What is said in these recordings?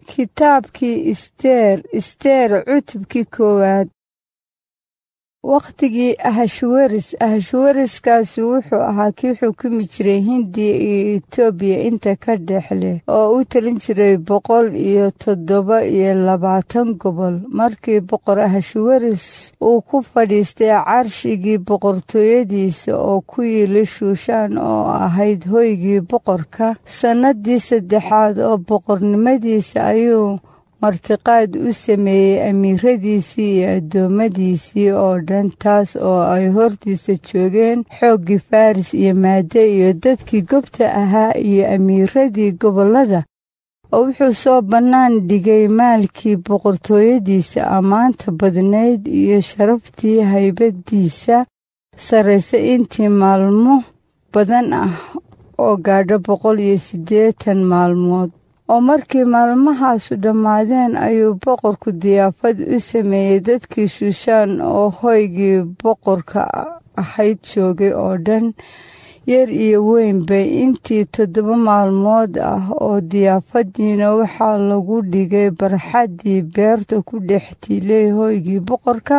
kitaabkii isteer isteer cutubkii koowaad wakhtigii ahashwaris ahashwariskaasu wuxuu ahaa kii xukumi jiray hindiya iyo etoobiya inta ka dhex leh oo u talin jiray boqol iyo toddoba iyo labaatan gobol markii boqor ahashwaris uu ku fadhiistay carshigii boqortooyadiisa oo ku yili shuushaan oo ahayd hoygii boqorka sannadii saddexaad oo boqornimadiisa ayuu martiqaad u sameeyey amiiradiisii iyo addoommadiisii oo dhan taas oo ay hortiisa joogeen xooggii faris iyo maade iyo dadkii gobta ahaa iyo amiiradii gobollada oo wuxuu soo bannaan dhigay maalkii boqortooyadiisa ammaanta badnayd iyo sharaftii haybadiisa sarraysa intii maalmo badan ah oo gaadho boqol iyo siddeetan maalmood oo markii maalmahaasu dhammaadeen ayuu boqorku diyaafad u sameeyey dadkii shuushaan oo hoygii boqorka ahayd joogay oo dhan yar iyo weynbay intii toddoba maalmood ah oo diyaafadiina waxaa lagu dhigay barxaddii beerta ku dhex tiilay hoygii boqorka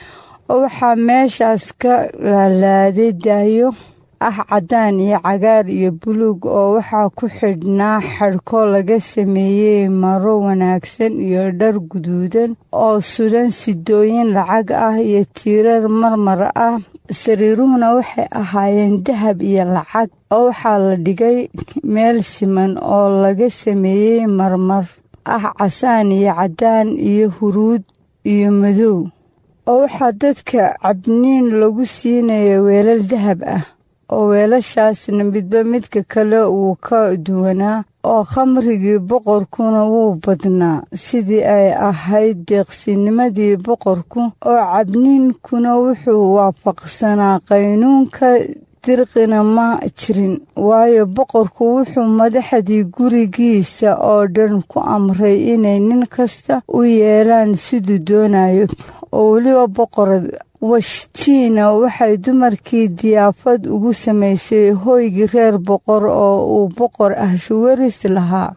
oo waxaa meeshaas ka laalaaday daayo ah caddaan iyo cagaar iyo buluug oo waxaa ku xidhnaa xadhko laga sameeyey maro wanaagsan iyo dhar guduudan oo sudan sidooyin lacag ah iyo tiirar marmar ah sariiruhuna waxay ahaayeen dahab iyo lacag oo waxaa la dhigay meel siman oo laga sameeyey marmar ah casaan iyo caddaan iyo huruud iyo madow oo waxaa dadka cabniin lagu siinaya weelal dahab ah oo weelashaasna midba midka kale wuu ka duwanaa oo khamrigii boqorkuna wuu badnaa sidii ay ahayd deeqsinimadii boqorku oo cabniinkuna wuxuu waafaqsanaa qaynuunka dirqina ma jirin waayo boqorku wuxuu madaxdii gurigiisa oo dhan ku amray inay nin kasta u yeelaan siduu doonayo oo weliba boqorad washtiina waxay dumarkii diyaafad ugu samaysay hooygii reer boqor oo uu boqor ahshawaris lahaa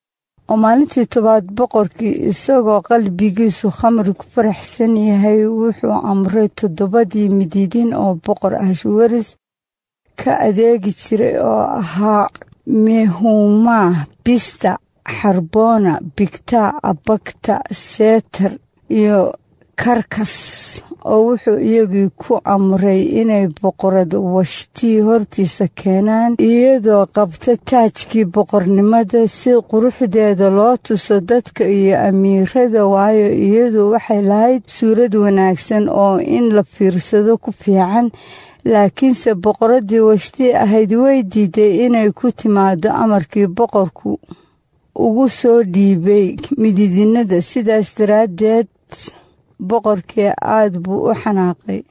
oo maalintii tobaad boqorkii isagoo qalbigiisu khamri ku faraxsan yahay wuxuu amray toddobadii midiidin oo boqor ahshawaris ka adeegi jiray oo ahaa mehumaa bista xarboona bigta abagta seetar iyo karkas oo wuxuu iyagii ku amray inay boqorad washtii hortiisa keenaan iyadoo qabta taajkii boqornimada si quruxdeeda loo tuso dadka iyo amiirada waayo iyadu waxay lahayd suurad wanaagsan oo in la fiirsado ku fiican laakiinse boqoraddii washtii ahayd way diiday inay ku timaado amarkii boqorku ugu soo dhiibay midiidinada sidaas daraaddeed boqorkii aad buu u xanaaqay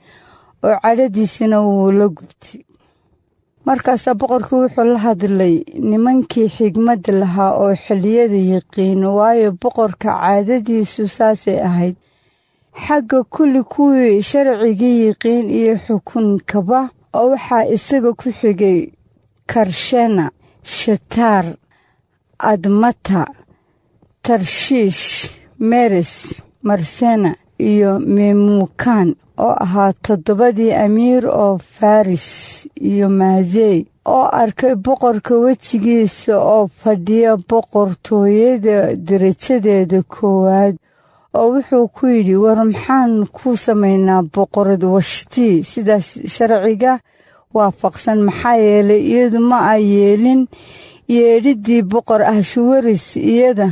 oo cadhadiisina wuu la gubtay markaasaa boqorkii wuxuu la hadlay nimankii xigmadda lahaa oo xilliyada yiqiin waayo boqorka caadadiisu saasay ahayd xagga kulli kuwii sharcigii yiqiin iyo xukunkaba oo waxaa isaga ku xigay karshena shataar admata tarshiish meres marsena iyo memuukan oo ahaa toddobadii amiir oo faris iyo maadey oo arkay boqorka wejigiisa oo fadhiya boqortooyada darajadeeda koowaad oo wuxuu ku yidhi war maxaan ku samaynaa boqorad washtii sidaas sharciga waafaqsan maxaa yeelay iyadu ma a yeelin yeedhiddii boqor ahshawaris iyada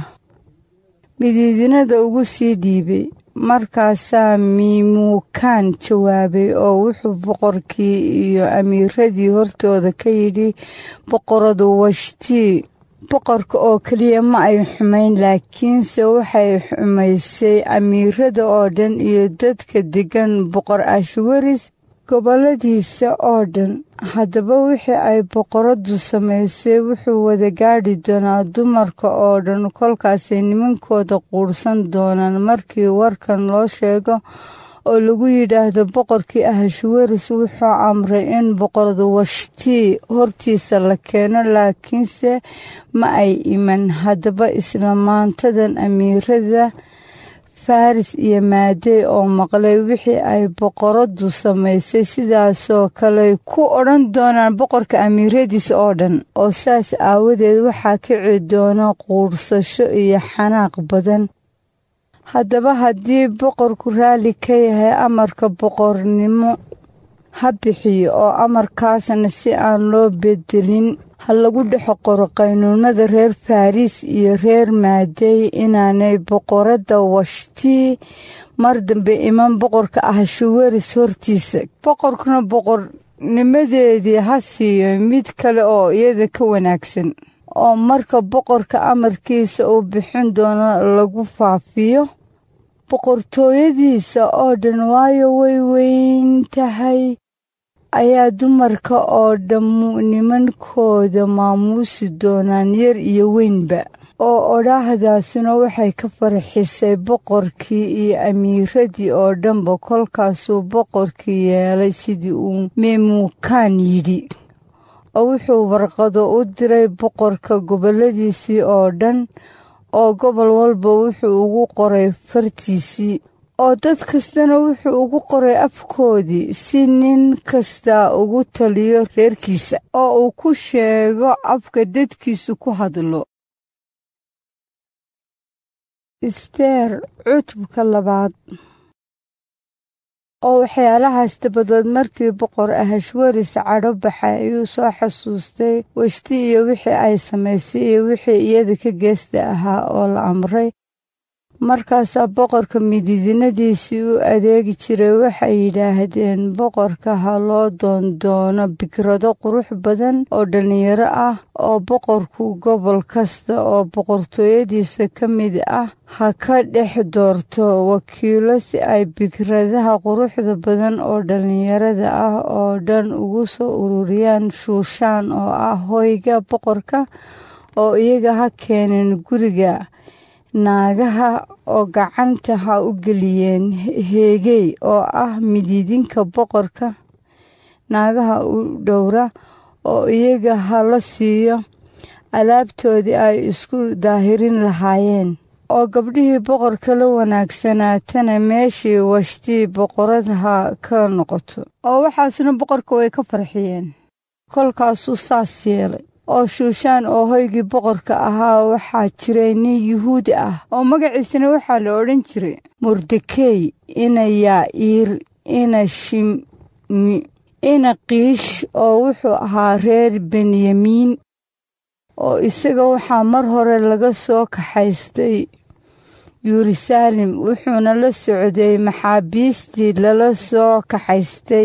midiidinada ugu sii dhiibay markaasaa miimuukaan jawaabay oo wuxuu boqorkii iyo amiiradii hortooda ka yidhi boqoradu washtii boqorka oo keliya ma ay xumayn laakiinse waxay xumaysay amiirada oo dhan iyo dadka deggan boqor ashwaris gobolladiisa oo dhan haddaba wixii ay boqoradu samaysay wuxuu wada gaadhi doonaa dumarka oo dhan kolkaasay nimankooda quurhsan doonaan markii warkan loo sheego oo lagu yidhaahdo boqorkii ahashweris wuxuu amray in boqorada washtii hortiisa la keeno laakiinse ma ay iman haddaba isla maantadan amiirada faris iyo maadey oo maqlay wixii ay boqoradu samaysay sidaasoo kale ku odhan doonaan boqorka amiiradiisa oo dhan oo saas aawadeed waxaa kici doona quursasho iyo xanaaq badan haddaba haddii boqorku raalli ka yahay amarka boqornimo ha bixiyo oo amarkaasna si aan loo bedelin ha lagu dhex qoro qaynuunada reer faris iyo reer maadey inaanay boqoradda washtii mar dambe iman boqorka ahashuweris hortiisa boqorkuna boqornimadeedii ha siiyo mid kale oo iyada ka wanaagsan oo marka boqorka amarkiisa uu bixin doono lagu faafiyo boqortooyadiisa oo dhan waayo way weyn tahay ayaa dumarka oo dhammu nimankooda maamuusi doonaan yar iyo weynba oo odhaahdaasuna waxay ka farxisay boqorkii iyo amiiradii oo dhanba kolkaasuu boqorkii yeelay sidii uu memuukaan yidhi oo wuxuu warqado u diray boqorka gobolladiisii oo dhan oo gobol walba wuxuu ugu qoray fartiisii oo dad kastana wuxuu ugu qoray afkoodii si nin kasta ugu taliyo reerkiisa oo uu ku sheego afka dadkiisu ku hadlo isteer cutubka labaad oo waxyaalahaas dabadood markii boqor ahashweris cadho baxay ayuu soo xasuustay weshti iyo wixii ay samaysay iyo wixii iyada ka geesta ahaa oo la amray markaasaa boqorka mididinadiisii u adeegi jiray waxay yidhaahdeen boqorka ha loo doondoono bikrado qurux badan oo dhallinyaro ah oo boqorku gobol kasta oo boqortooyadiisa ka mid ah ha ka dhex doorto wakiilo si ay bikradaha quruxda badan oo dhallinyarada ah oo dhan ugu soo ururiyaan shuushaan oo ah hoyga boqorka oo iyaga ha keeneen guriga naagaha oo gacanta ha u geliyeen heegey oo ah mididinka boqorka naagaha u dhowra oo iyaga ha la siiyo alaabtoodii ay isku daahirin lahaayeen oo gabdhihii boqorka la wanaagsanaatana meeshii washtii boqorad ha ka noqoto oo waxaasuna boqorka way ka farxiyeen kolkaasuu saas yeelay oo shuushaan oo hoygii boqorka ahaa waxaa jiray nin yuhuudi ah oo magaciisana waxaa la odhan jiray mordekey ina yaa'iir ina shimi ina kiish oo wuxuu ahaa reer benyamiin oo isaga waxaa mar hore laga soo kaxaystay yeruusaalem wuxuuna la socday maxaabiistii lala soo kaxaystay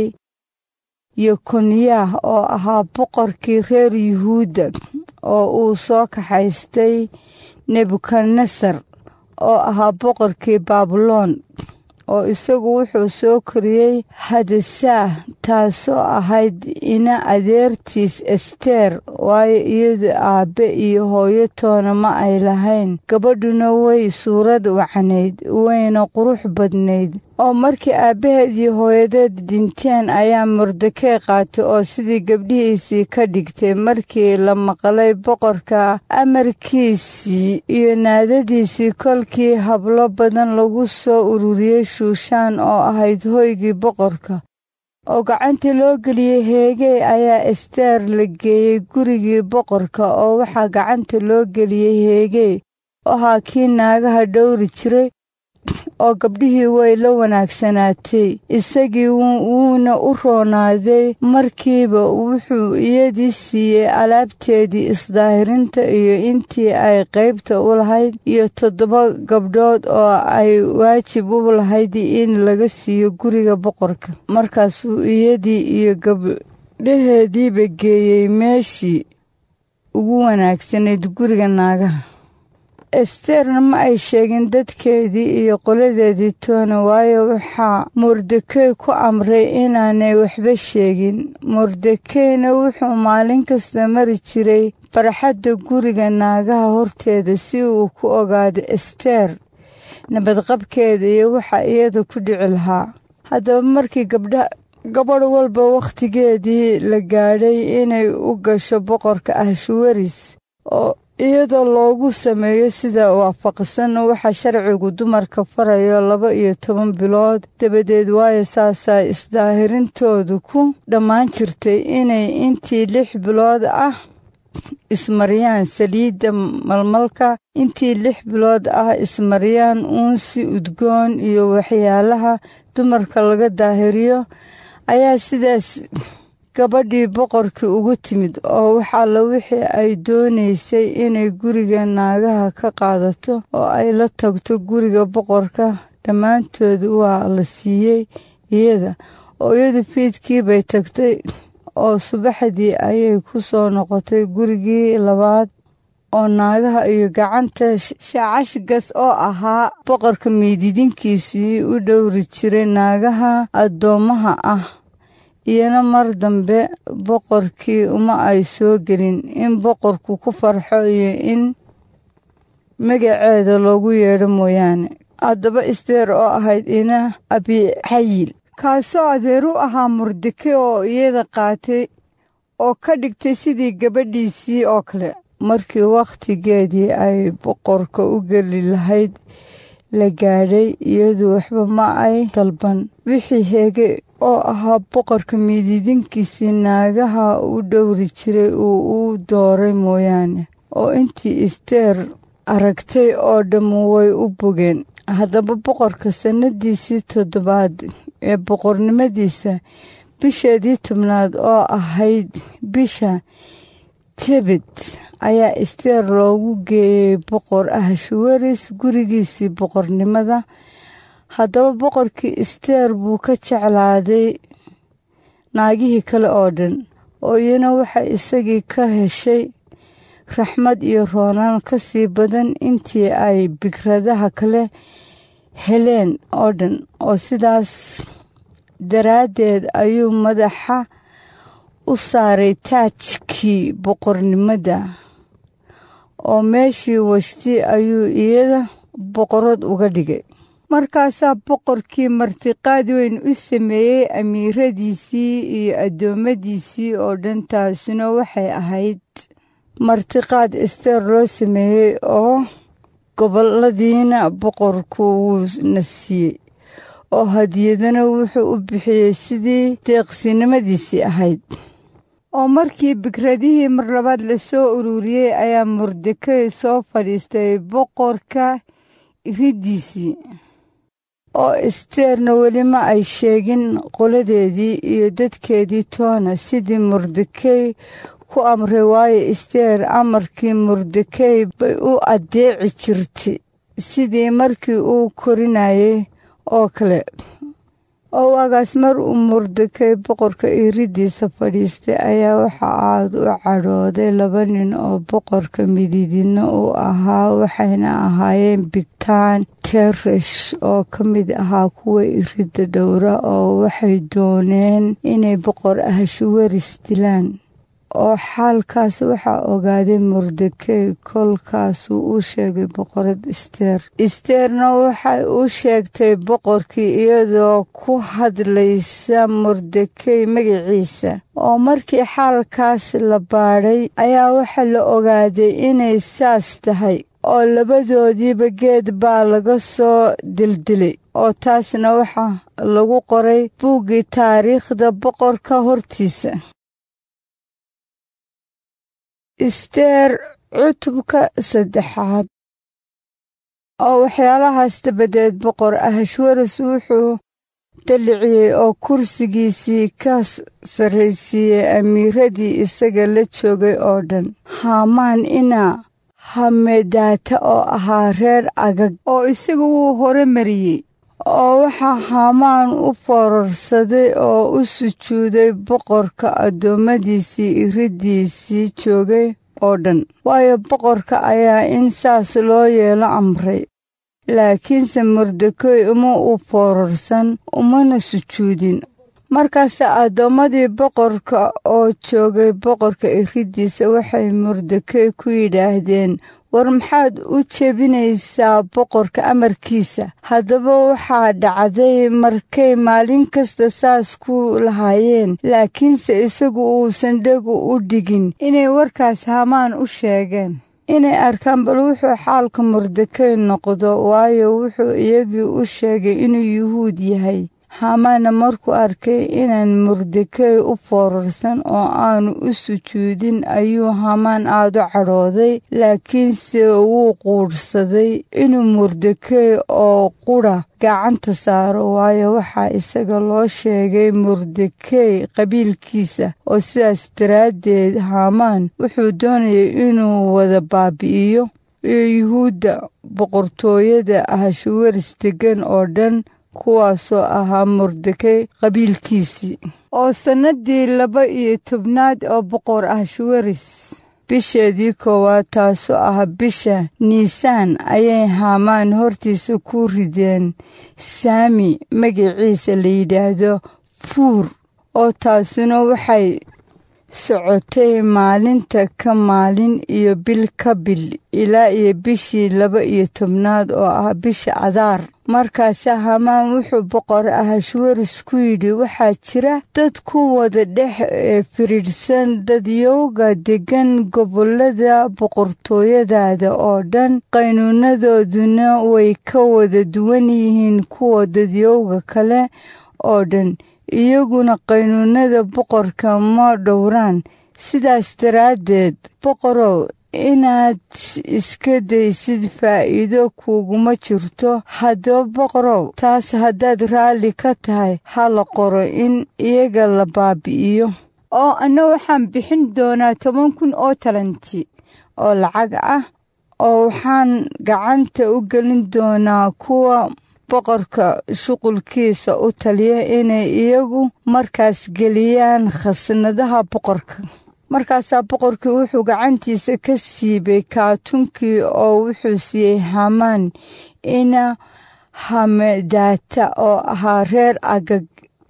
yokoniyah oo ahaa boqorkii reer yuhuudda oo uu soo kaxaystay nebukadnesar oo ahaa boqorkii baabuloon oo isagu wuxuu soo koriyey hadasaah taasoo ahayd ina adeertiis ester waayo iyadu aabbe iyo hooyo toona ma ay lahayn gabadhuna way suurad wacnayd wayna qurux badnayd oo markii aabbaheed iyo hooyadeed dhinteen ayaa mordekey qaatay oo sidii gabdhihiisii ka dhigtay markii la maqlay boqorka amarkiisii iyo naadadiisii kolkii hablo badan lagu soo ururiyey shuushaan oo ahayd hoygii boqorka oo gacanta loo geliyey heegey ayaa ester la geeyey gurigii boqorka oo waxaa gacanta loo geliyey heegey oo ahaa kii naagaha dhowri jiray oo gabdhihii way la wanaagsanaatay isagii wuuna u roonaaday markiiba wuxuu iyadii siiyey alaabteedii isdaahirinta iyo intii ay qaybta u lahayd iyo toddoba gabdhood oo ay waajib u lahayd in laga siiyo guriga boqorka markaasuu iyadii iyo gabdhaheediiba geeyey meeshii ugu wanaagsanayd guriga naagaha esterna ma ay sheegin dadkeedii iyo qoladeedii toona waayo waxaa mordekey ku amray inaanay waxba sheegin mordekeyna wuxuu maalin kasta mari jiray farxadda guriga naagaha horteeda si uu ku ogaado ester nabadqabkeeda iyo waxa iyada ku dhici lahaa haddaba markii gabdha gabadh walba wakhtigeedii la gaadhay inay u gasho boqorka ahshuwaris oo iyadoo loogu sameeyo sida waafaqsan waxa sharcigu dumarka farayo laba iyo toban bilood dabadeed waayo saasaa isdaahirintoodu ku dhammaan jirtay inay intii lix bilood ah ismariyaan saliidda malmalka intii lix bilood ah ismariyaan uunsi udgoon iyo waxyaalaha dumarka laga daahiriyo ayaa sidaas gabadhii boqorkii ugu timid oo wax alla wixii ay doonaysay inay guriga naagaha ka qaadato oo ay la tagto guriga boqorka dhammaantood waa la siiyey iyada oo iyadu fiidkii bay tagtay oo subaxdii ayay ku soo noqotay gurigii labaad oo naagaha iyo gacanta shaacashgas oo ahaa boqorka miididinkiisii u dhowri jiray naagaha addoommaha ah iyana mar dambe boqorkii uma ay soo gelin in boqorku ku farxo iyo in magaceeda loogu yeedho mooyaane haddaba isteer oo ahayd ina abixayil kaasoo adeer u ahaa murdike oo iyada qaatay oo ka dhigtay sidii gabadhiisii oo kale markii wakhtigeedii ay boqorka u geli lahayd la gaadhay iyadu waxba ma ay dalban wixii heege oo ahaa boqorka miididinkiisii naagaha u dhowri jiray uu u dooray mooyaane oo intii isteer aragtay oo dhammu way u bogeen haddaba boqorka sannadiisii toddobaad ee boqornimadiisa bisheedii tobnaad oo ahayd bisha tebet ayaa isteer loogu geeyey boqor ahshuwaris gurigiisii boqornimada haddaba boqorkii isteer buu ka jeclaaday naagihii kale oo dhan oo iyana waxay isagii ka heshay raxmad iyo roonaan ka sii badan intii ay bigradaha kale heleen oo dhan oo sidaas daraaddeed ayuu madaxa u saaray taajkii boqornimada oo meeshii washti ayuu iyada boqorad uga dhigay markaasaa boqorkii martiqaad weyn u sameeyey amiiradiisii iyo addoommadiisii oo dhan taasuna waxay ahayd martiqaad isteer loo sameeyey oo gobolladiina boqorku wuu na siiyey oo hadiyadana wuxuu u bixiyey sidii deeqsinimadiisii ahayd oo markii bikradihii mar labaad la soo ururiyey ayaa mordekey soo fadhiistay boqorka riddiisii oo isteerna weli ma ay sheegin qoladeedii iyo dadkeedii toona sidii mordekey ku amray waayo isteer amarkii mordekey bay u addeeci jirtay sidii markii uu korinayay oo kale oo waagaas mar uu mordekey boqorka iriddiisa fadhiistay ayaa waxa aad u cadhooday laba nin oo boqorka mididina uu ahaa waxayna ahaayeen bigtaan teresh oo ka mid ahaa kuwa iridda dhowra oo waxay dooneen inay boqor ahshuwaris dilaan oo xaalkaas waxaa ogaaday mordekey kolkaasuu u sheegay boqorad isteer isteerna waxay u sheegtay boqorkii iyadoo ku hadlaysa mordekey magaciisa oo markii xaalkaas la baadhay ayaa waxaa la ogaaday inay saas tahay oo labadoodiiba geed baa laga soo dildilay oo taasna waxaa lagu qoray buuggii taariikhda boqorka hortiisa isteer cutubka saddexaad oo waxyaalahaas dabadeed boqor ahashwaras wuxuu dalliciyey oo kursigiisii ka sarraysiiyey amiiradii isaga la joogay oo dhan haamaan inaa hamedaata oo ahaa reer agag oo isagu wuu hore mariyey oo waxaa haamaan u foorarsaday oo u sujuuday boqorka addoommadiisii iriddiisii joogay oo dhan waayo boqorka ayaa in saas loo yeelo amray laakiinse mordekey uma u foorarsan umana sujuudin markaase addoommadii boqorka oo joogay boqorka iriddiisa waxay mordekey ku yidhaahdeen war maxaad u jebinaysaa boqorka amarkiisa haddaba waxaa dhacday markay maalin kasta saas ku lahaayeen laakiinse isagu uusan dhegu u dhigin inay warkaas hamaan u sheegeen inay arkaan bal wuxuu xaalka mordekey noqdo waayo wuxuu iyagii u sheegay inuu yuhuud yahay haamaana markuu arkay inaan mordekey u foorarsan oo aanu u sujuudin ayuu hamaan aada u cadhooday laakiinse wuu quudhsaday inuu mordekey oo qudha gacanta saaro waayo waxaa isaga loo sheegay mordekey qabiilkiisa oo sidaas daraaddeed haamaan wuxuu doonayay inuu wada baabi'iyo iyo yuhuudda boqortooyada ahashuwaris deggan oo dhan kuwaasoo ahaa mordekey qabiilkiisii oo sannadii laba iyo tobnaad oo boqor ahshuwaris bisheedii koowaad taasoo ah bisha niisaan ayay haamaan hortiisa ku rideen saami magaciisa la yidhaahdo fuur oo taasuna waxay socotay maalinta ka maalin iyo bil ka bil ilaa iyo bishii laba iyo tobnaad oo ah bisha cadaar markaase hamaan wuxuu boqor ahashwaris ku yidhi waxaa jira dad ku wada dhex firidhsan dadyowga deggan gobollada boqortooyadaada oo dhan qaynuunadooduna way ka wada duwan yihiin kuwa dadyowga kale oo dhan iyaguna qaynuunada boqorka ma dhowraan sidaas daraaddeed boqorow inaad iska daysid faa'iido kuuguma jirto haddaba boqorow taas haddaad raalli ka tahay ha la qoro in iyaga la baabi'iyo oo anna waxaan bixin doonaa toban kun oo talanti oo lacag ah oo waxaan gacanta u gelin doonaa kuwa boqorka shuqulkiisa u taliya inay iyagu markaas geliyaan khasnadaha boqorka markaasaa boqorkii wuxuu gacantiisa ka siibay kaatunkii oo wuxuu siiyey hamaan ina hamedaata oo ahaa reer agag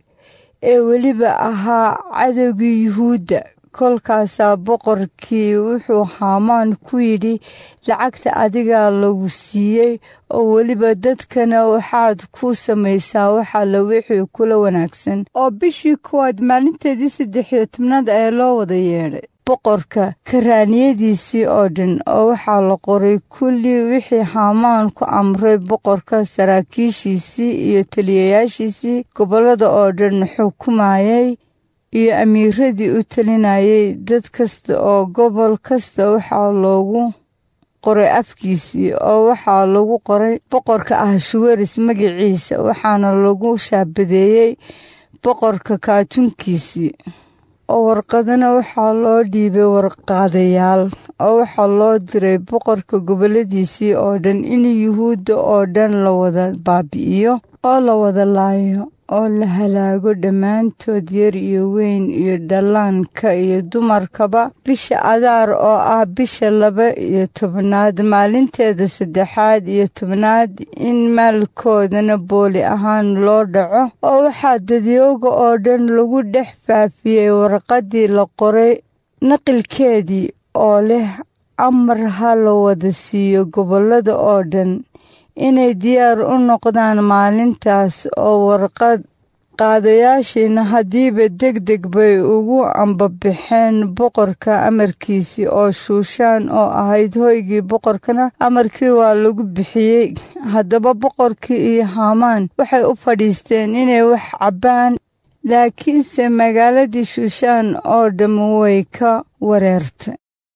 ee weliba ahaa cadowgii yuhuudda kolkaasaa boqorkii wuxuu haamaan ku yidhi lacagta adigaa lagu siiyey oo weliba dadkana waxaad ku samaysaa waxaala wixii kula wanaagsan oo bishii kuwaad maalinteedii saddex iyo tobnaad ayaa loo wada yeedhay boqorka karaaniyadiisii oo dhan oo waxaa la qoray kulli wixii haamaan ku amray boqorka saraakiishiisii iyo taliyayaashiisii gobollada oo dhan xukumayay iyo amiiradii u talinayay dad kasta oo gobol kasta waxaa loogu qoray afkiisii oo waxaa lagu qoray boqorka ahshuwaris magaciisa waxaana lagu shaabadeeyey boqorka kaatunkiisii oo warqadana waxaa loo dhiibay warqaadayaal oo waxaa loo diray boqorka gobolladiisii oo dhan in yuhuudda oo dhan la wada baabi'iyo oo la wada laayo oo la halaago dhammaantood yar iyo weyn iyo dhallaanka iyo dumarkaba bisha adaar oo ah bisha laba iyo tobnaad maalinteeda saddexaad iyo tobnaad in maalkoodana booli ahaan loo dhaco oo waxaa dadyooga oo dhan lagu dhex faafiyey warqaddii la qoray naqilkeedii oo leh amar ha la wada siiyo gobollada oo dhan inay diyaar u noqdaan maalintaas oo warqad qaadayaashiina haddiiba deg deg bay ugu ambabaxeen boqorka amarkiisii oo shuushaan oo ahayd hoygii boqorkana amarkii waa lagu bixiyey haddaba boqorkii iyo haamaan waxay u fadhiisteen inay wax cabbaan laakiinse magaaladii shuushaan oo dhamm way ka wareertay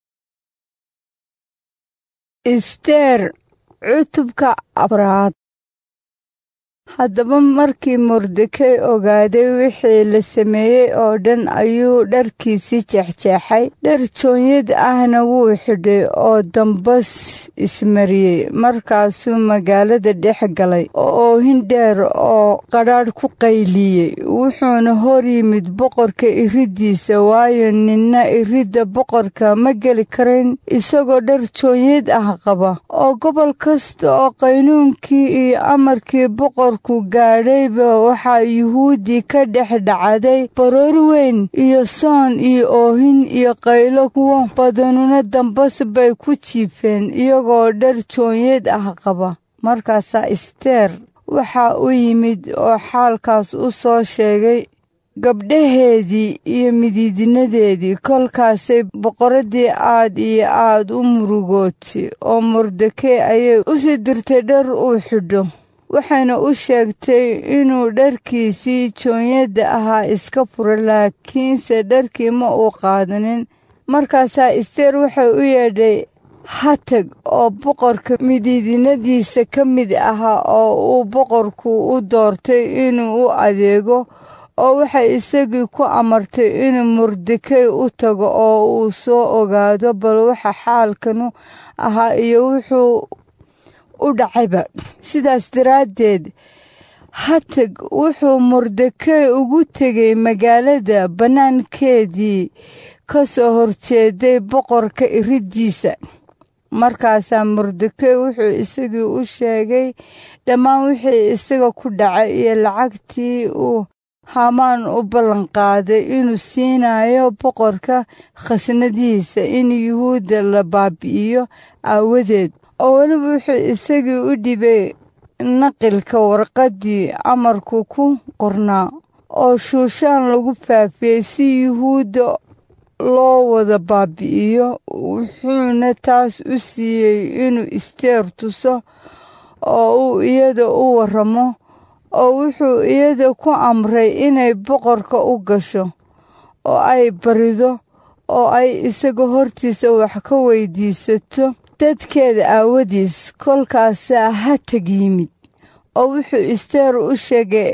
isteer cutubka afraad haddaba markii mordekey ogaaday wixii la sameeyey oo dhan ayuu dharkiisii jeexjeexay dhar joonyad ahna wuu xidhay oo dambas ismariyey markaasuu magaalada dhex galay oo oohin dheer oo qadhaadh ku qayliyey wuxuuna hor yimid boqorka iriddiisa waayo ninna iridda boqorka ma geli karin isagoo dhar joonyad ah qaba oo gobol kasta oo qaynuunkii iyo amarkii boqor markuu gaadhayba waxaa yuhuuddii ka dhex dhacday baroor weyn iyo soon iyo oohin iyo qaylo kuwo badanuna dambas bay ku jiifeen iyagoo dhar joonyeed ah qaba markaasaa isteer waxaa u yimid oo xaalkaas u soo sheegay gabdhaheedii iyo midiidinadeedii kolkaasay boqoraddii aad iyo aad u murugootay oo mordekey ayay u sii dirtay dhar uu xidho waxayna u sheegtay inuu dharkiisii joonyadda ahaa iska furo laakiinse dharkii ma uu qaadanin markaasaa isteer waxay u yeedhay hatag oo boqorka midiidinadiisa ka mid ahaa oo uu boqorku u doortay inuu u adeego oo waxay isagii ku amartay inuu mordekey u tago oo uu soo ogaado bal waxa xaalkanu ahaa iyo wuxuu u dhacayba sidaas daraaddeed hatag wuxuu mordekey ugu tegay magaalada bannaankeedii ka soo horjeeday boqorka iriddiisa markaasaa mordekey wuxuu isagii u sheegay dhammaan wixii isaga ku dhacay iyo lacagtii uu hamaan u ballanqaaday inuu siinayo boqorka khasnadihiisa in yuhuudda la baabi'iyo aawadeed oo weliba wuxuu isagii u dhibay naqilka warqaddii amarku ku qornaa oo shuushaan lagu faafiyey si yuhuudda loo wada baabi'iyo wuxuuna taas u siiyey inuu isteer tuso oo uu iyada u warramo oo wuxuu iyada ku amray inay boqorka u gasho oo ay barido oo ay isaga hortiisa wax ka weydiisato dadkeeda aawadiis kolkaasaa hatag yimid oo wuxuu isteer u sheegay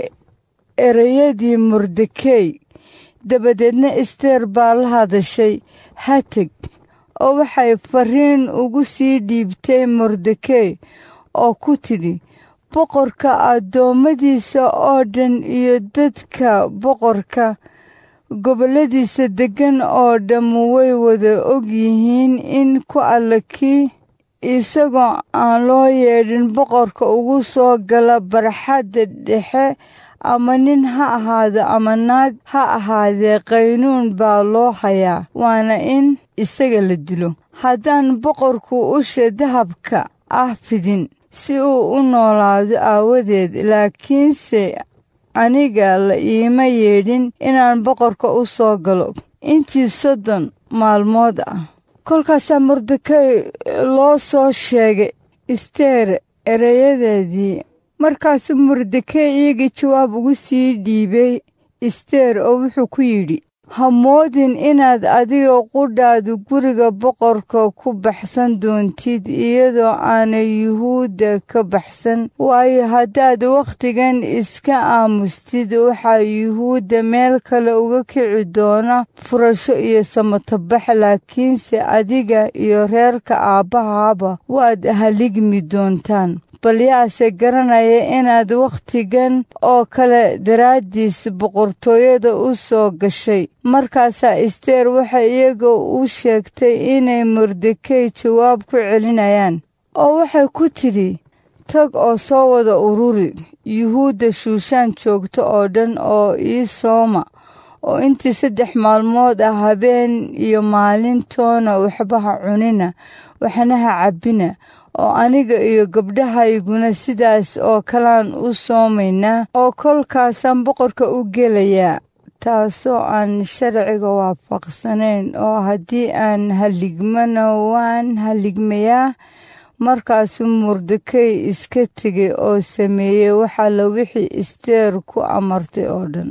ereyadii mordekey dabadeedna isteer baa la hadashay hatag oo waxay fariin ugu sii dhiibtay mordekey oo ku tidhi boqorka addoommadiisa oo dhan iyo dadka boqorka gobolladiisa deggan oo dhammu way wada og yihiin in ku alla kii isagoo aan loo yeedhin boqorka ugu soo gala barxadda dhexe ama nin ha ahaado ama naag ha ahaadee qaynuun baa loo hayaa waana in isaga la dilo haddaan boqorku usha dahabka ah fidin si uu u noolaado aawadeed laakiinse aniga la iima yeedhin inaan boqorka u soo galo intii soddon maalmood ah kolkaasaa mordekey loo soo sheegay isteer ereyadeedii markaasuu mordekey iyagii jawaab ugu sii dhiibay isteer oo wuxuu ku yidhi ha moodin inaad adiga qudhaadu guriga boqorka ku baxsan doontid iyadoo aanay yuhuudda ka baxsan waayo haddaad wakhtigan iska aamustid waxaa yuhuudda meel kale uga kici doona furasho iyo samatabax laakiinse adiga iyo reerka aabbahaaba waad haligmi doontaan bal yaase garanaya inaad wakhtigan oo kale daraaddiis boqortooyada u soo gashay markaasaa isteer waxay iyaga u sheegtay inay mordekey jawaab ku celinayaan oo waxay ku tidhi tag oo soo wada ururi yuhuudda shuushaan joogto oo dhan oo ii sooma oo intii saddex maalmood ah habeen iyo maalintoona waxba ha cunina waxna ha cabbina oo aniga iyo gabdhahayguna sidaas oo kalaan u soomaynaa oo kolkaasaan boqorka u gelayaa taasoo aan sharciga waafaqsanayn oo haddii aan haligmana waan haligmayaa markaasuu mordekey iska tegay oo sameeyey waxalla wixii isteer ku amartay oo dhan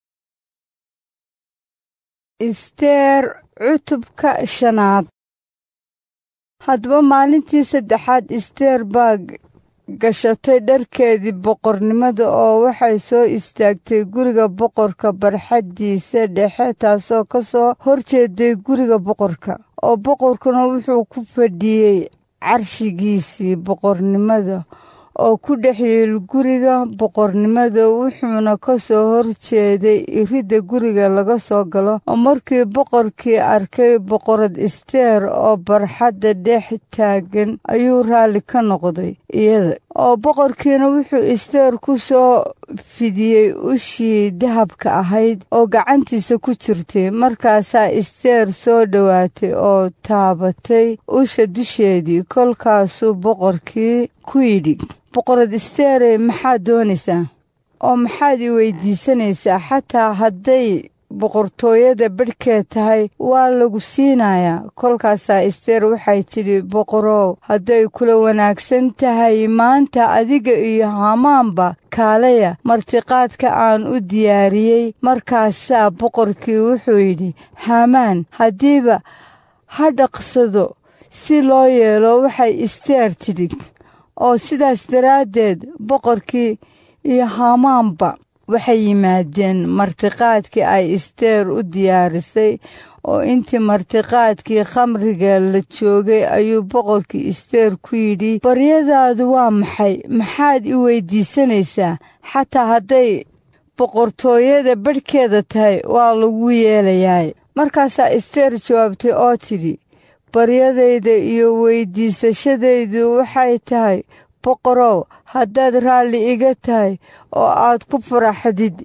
isteer cutubka shanaad haddaba maalintii saddexaad isteer baa gashatay dharkeedii boqornimada oo waxay soo istaagtay guriga boqorka barxaddiisa dhexe taasoo ka soo horjeeday guriga boqorka oo boqorkuna wuxuu ku fadhiyey carshigiisii boqornimada oo ku dhex yiil guriga boqornimada wuxuuna ka soo horjeeday iridda guriga laga soo galo oo markii boqorkii arkay boqorad isteer oo barxadda dhex taagan ayuu raalli ka noqday iyada oo boqorkiina wuxuu isteer ku soo fidiyey ushii dahabka ahayd oo gacantiisa ku jirtay markaasaa isteer soo dhowaatay oo taabatay usha dusheedii kolkaasuu boqorkii ku yidhi boqorad isteere maxaad doonaysaa oo maxaad i weydiisanaysaa xataa hadday boqortooyada badhkeed tahay waa lagu siinayaa kolkaasaa isteer waxay tidhi boqorow hadday kula wanaagsan tahay maanta adiga iyo hamaanba kaalaya martiqaadka aan u diyaariyey markaasaa boqorkii wuxuu yidhi hamaan haddiiba ha dhaqsado si loo yeelo waxay isteer tidhi oo sidaas daraaddeed boqorkii iyo hamaanba waxay yimaadeen martiqaadkii ay isteer u diyaarisay oo intii martiqaadkii khamriga la joogay ayuu boqorkii isteer ku yidhi baryadaadu waa maxay maxaad i weydiisanaysaa xataa hadday boqortooyada badhkeeda tahay waa lagu yeelayaa markaasaa isteer jawaabtay oo tidhi baryadayda iyo weydiisashadaydu waxay tahay boqorow haddaad raalli iga tahay oo aad ku faraxdid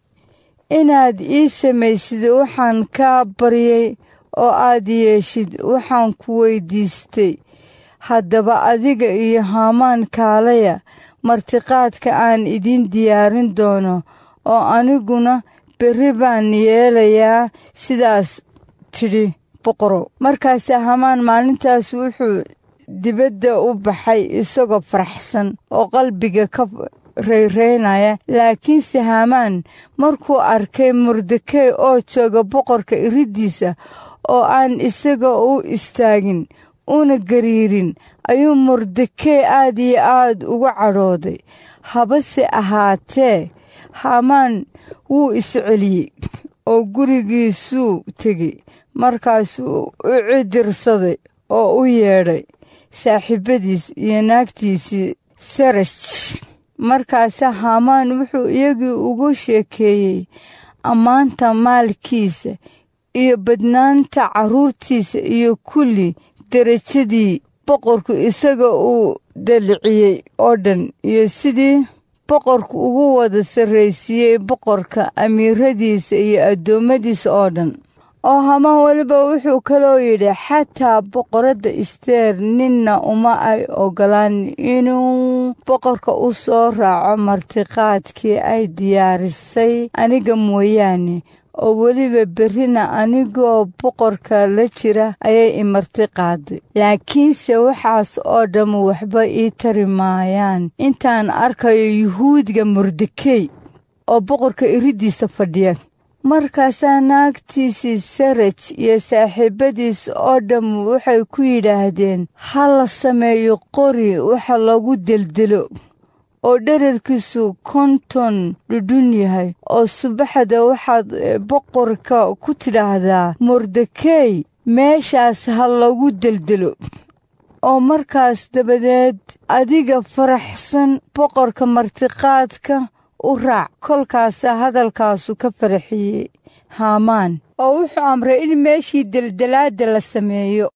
inaad ii samaysid waxaan kaa baryay oo aad yeeshid waxaan ku weydiistay haddaba adiga iyo haamaan kaalaya martiqaadka aan idiin diyaarin doono oo aniguna berri baan yeelayaa sidaas tidhi boqorow markaase hamaan maalintaas wuxuu dibadda u baxay isagoo faraxsan oo qalbiga ka rayraynaya laakiinse hamaan markuu arkay mordekey oo jooga boqorka iriddiisa oo aan isaga u istaagin una gariirin ayuu mordekey aad iyo aad uga cadhooday habase ahaatee hamaan wuu isceliyey oo gurigiisuu tegey markaasuu u cidirsaday oo u yeedhay saaxiibadiis iyo naagtiisii sarash markaase hamaan wuxuu iyagii ugu sheekeeyey ammaanta maalkiisa iyo badnaanta carruurtiisa iyo kulli derajadii boqorku isaga uu daliciyey oo dhan iyo sidii boqorku ugu wada sarraysiiyey boqorka amiiradiisa iyo addoommadiisa oo dhan oo hamaan weliba wuxuu kaloo yidhi xataa boqoradda isteer ninna uma ay ogolaan inuu boqorka u soo raaco martiqaadkii ay diyaarisay aniga mooyaane oo weliba berrina anigoo boqorka la jira ayay i martiqaaday laakiinse waxaas oo dhammu waxba ii tari maayaan intaan arkayo yuhuudga mordekey oo boqorka iriddiisa fadhiya markaasaa naagtiisii saraj iyo saaxiibadiis oo dhammu waxay ku yidhaahdeen ha la sameeyo qori waxa lagu deldelo oo dherarkiisu konton dhudhun yahay oo subaxda waxaad boqorka ku tidhaahdaa mordekey meeshaas ha lagu deldelo oo markaas dabadeed adiga faraxsan boqorka martiqaadka u raac kolkaasaa hadalkaasu ka faraxiyey haamaan oo wuxuu amray in meeshii deldelaadda la sameeyo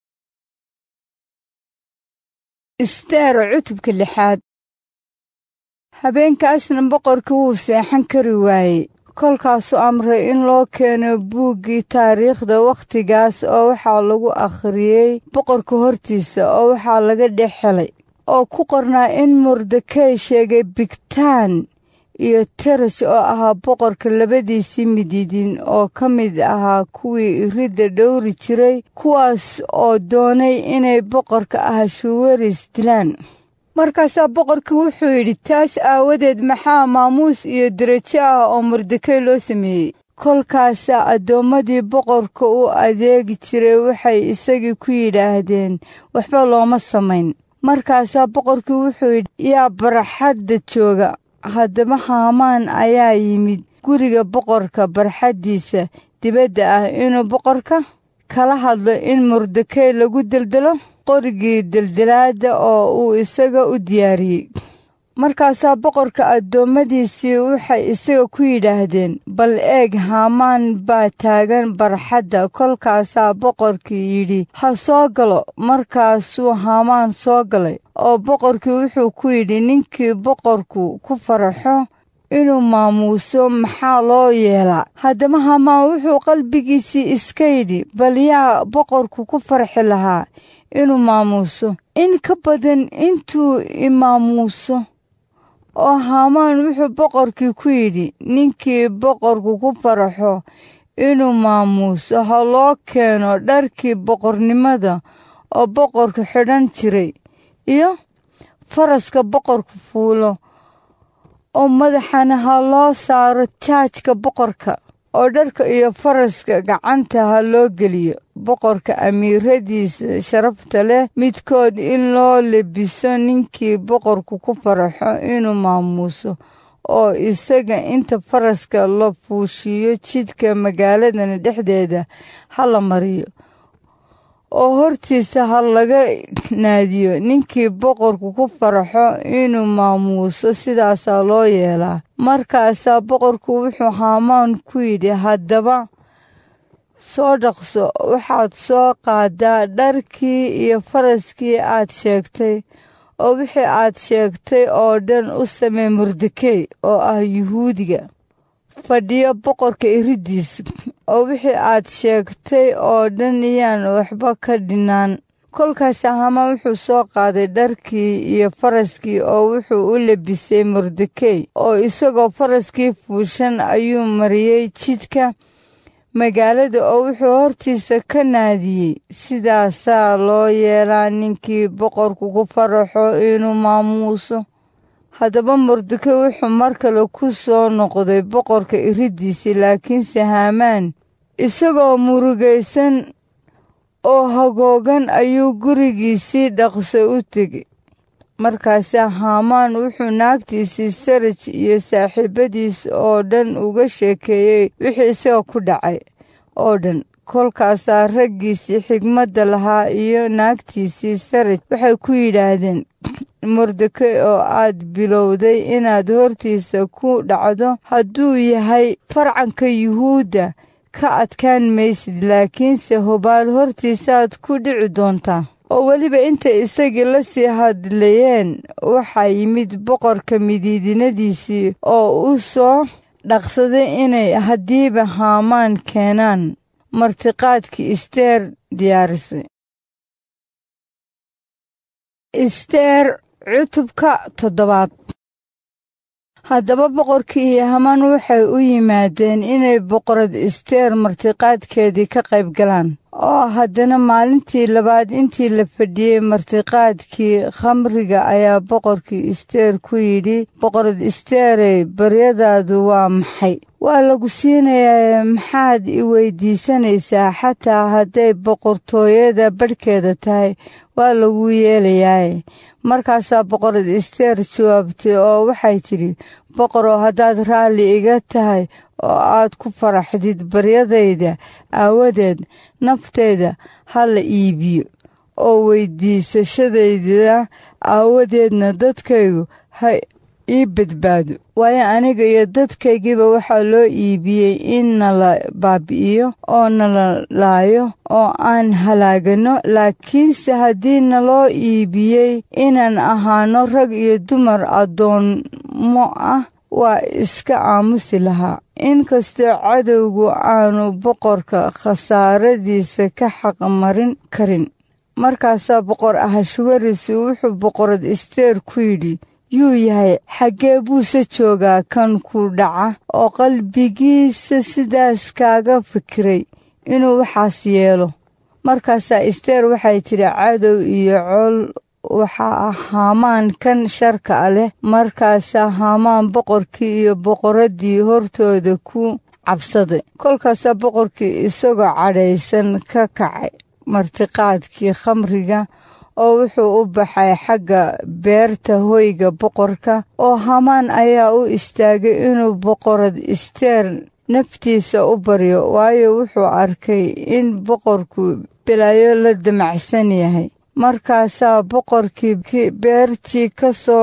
isteero cutubka lixaad habeenkaasna boqorkii wuu seexan kari waayey kolkaasuu amray in loo keeno buuggii taariikhda wakhtigaas oo waxaa lagu akhriyey boqorka hortiisa oo waxaa laga dhex helay oo ku qornaa in mordekey sheegay bigtaan iyo teras oo ahaa boqorka labadiisii midiidin oo ka mid ahaa kuwii iridda dhowri jiray kuwaas oo doonay inay boqorka ahashuwaris dilaan markaasaa boqorkii wuxuu yidhi taas aawadeed maxaa maamuus iyo derajo ah oo mordekey loo sameeyey kolkaasaa addoommadii boqorka u adeegi jiray waxay isagii ku yidhaahdeen waxba looma samayn markaasaa boqorkii wuxuu yidhi yaa barxadda jooga haddaba haamaan ayaa yimid guriga boqorka barxaddiisa dibadda ah inuu boqorka kala hadlo in mordekey lagu deldelo qorigii deldelaadda oo uu isaga u diyaariyey markaasaa boqorka addoommadiisii waxay isaga ku yidhaahdeen bal eeg haamaan baa taagan barxadda kolkaasaa boqorkii yidhi ha soo galo markaasuu haamaan soo galay oo boqorkii wuxuu ku yidhi ninkii boqorku ku faraxo inuu maamuuso maxaa loo yeelaa haddaba hamaan wuxuu qalbigiisii iska yidhi bal yaa boqorku ku farxi lahaa inuu maamuuso in ka badan intuu imaamuuso oo haamaan wuxuu boqorkii ku yidhi ninkii boqorku ku faraxo inuu maamuuso ha loo keeno dharkii boqornimada oo boqorku xidhan jiray iyo faraska boqorku fuulo oo madaxana ha loo saaro taajka boqorka oo dharka iyo faraska gacanta ha loo geliyo boqorka amiiradiisa sharafta leh midkood in loo lebiso ninkii boqorku ku faraxo inuu maamuuso oo isaga inta faraska la fuushiyo jidka magaaladan dhexdeeda ha la mariyo oo hortiisa ha laga naadiyo ninkii boqorku ku faraxo inuu maamuuso sidaasaa loo yeelaa markaasaa boqorku wuxuu haamaan ku yidhi haddaba soo dhaqso waxaad soo qaadaa dharkii iyo faraskii aad sheegtay oo wixii aad sheegtay oo dhan u samee mordekey oo ah yuhuudiga fadhiyo boqorka iridiis oo wixii aad sheegtay oo dhan yaan waxba ka dhinaan kolkaas hamaan wuxuu soo qaaday dharkii iyo faraskii oo wuxuu u lebisay mordekey oo isagoo faraskii fuushan ayuu mariyey jidka magaalada oo wuxuu hortiisa ka naadiyey sidaasaa loo yeelaa ninkii boqorku ku faraxo inuu maamuuso haddaba mordekey wuxuu mar kale ku soo noqday boqorka iridiisii laakiinse haamaan isagoo murugaysan oo hagoogan ayuu gurigiisii dhaqso u tegey markaasaa haamaan wuxuu naagtiisii saraj iyo saaxiibadiis oo dhan uga sheekeeyey wixii isaga ku dhacay oo dhan kolkaasaa raggiisii xigmadda lahaa iyo naagtiisii saraj waxay ku yidhaahdeen mordekey oo aad bilowday inaad hortiisa ku dhacdo hadduu yahay farcanka yuhuudda ka adkaan maysid laakiinse hubaal hortiisaaad ku dhici doontaa oo weliba intay isagii la sii hadlayeen waxaa yimid boqorka midiidinadiisii oo u soo dhaqsaday inay haddiiba haamaan keenaan martiqaadkii isteer diyaarisay isteer cutubka toddobaad haddaba boqorkii iyo hamaan waxay u yimaadeen inay boqorad isteer martiqaadkeedii ka qayb galaan oo haddana maalintii labaad intii la fadhiyey martiqaadkii khamriga ayaa boqorkii isteer ku yidhi boqorad isteerey baryadaadu waa maxay waa lagu siinayaa maxaad i weydiisanaysaa xataa hadday boqortooyada badhkeeda tahay waa lagu yeelayaaye markaasaa boqorad isteer jawaabtay oo waxay tidhi boqoroo haddaad raalli iga tahay oo aad ku faraxdid baryadayda aawadeed naftayda ha la iibiyo oo weydiisashadayda aawadeedna dadkaygu ha ii badbaado waayo aniga iyo dadkaygiiba waxaa loo iibiyey in nala baabi'iyo oo nala laayo oo aan halaagano laakiinse haddii naloo iibiyey inaan ahaano rag iyo dumar addoommo ah waa iska aamusi lahaa inkastoo cadowgu aanu boqorka khasaaradiisa ka xaqmarin karin markaasaa boqor ahashwaris wuxuu boqorad isteer ku yidhi yuu yahay xaggee buuse joogaa kan ku dhaca oo qalbigiisa sidaas kaaga fikiray inuu waxaas yeelo markaasaa isteer waxay tidhi cadow iyo col waxaa ah haamaan kan sharka a leh markaasaa haamaan boqorkii iyo boqoraddii hortooda ku cabsaday kolkaasaa boqorkii isagoo cadhaysan ka kacay martiqaadkii khamriga oo wuxuu u baxay xagga beerta hoyga boqorka oo hamaan ayaa u istaagay inuu boqorad isteer naftiisa u baryo waayo wuxuu arkay in boqorku bilaayo la damacsan yahay markaasaa boqorkii beertii ka soo